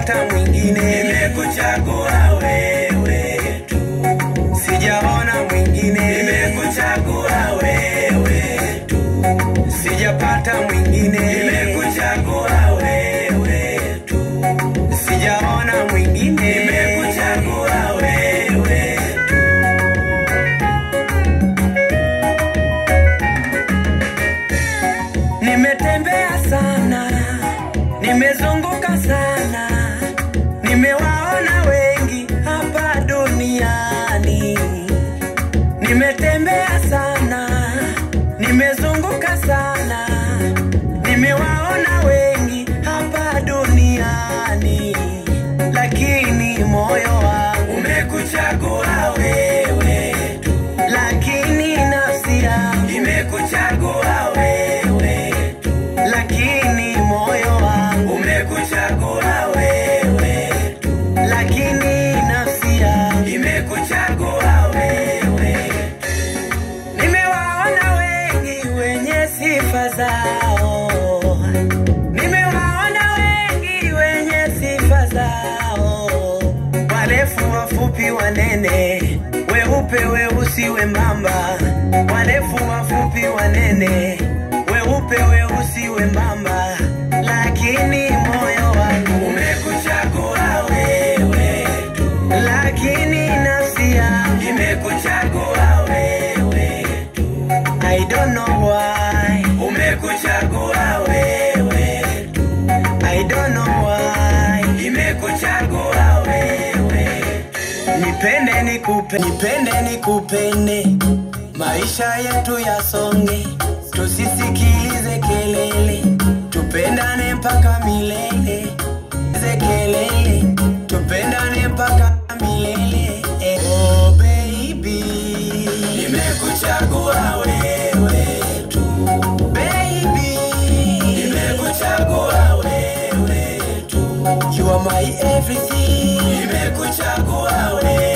sijapata mwingine, nimekuchagua wewe tu, sijaona mwingine, nimekuchagua wewe tu, sijapata mwingine, nimekuchagua wewe tu, sijaona mwingine, nimekuchagua wewe tu. Nimetembea sana, nimezunguka sana, nimewaona wengi hapa duniani. Nimetembea sana, nimezunguka sana, nimewaona wengi hapa duniani, lakini moyo wangu Umekuchagua wewe tu, lakini nafsi yangu nimekuchagua wewe tu, lakini moyo wangu umekuchagua wewe tu, lakini nafsi yangu nimekuchagua wewe nimewaona wengi wenye sifa zao nimewaona wengi wenye sifa zao warefu wafupi wanene weupe weusi wembamba warefu wafupi wanene weupe weusi wembamba lakini moyo wangu umekuchagua wewe tu, lakini nafsi yangu nimekuchagua wewe tu, I don't know why umekuchagua wewe tu, I don't know why nimekuchagua wewe nipende nikupe nipende nikupende maisha yetu yasonge tusisikilize kelele tupendane mpaka milele ze kelele tupendane mpaka milele eh. oh baby nimekuchagua wewe tu, baby nimekuchagua wewe tu, you are my everything nimekuchagua wewe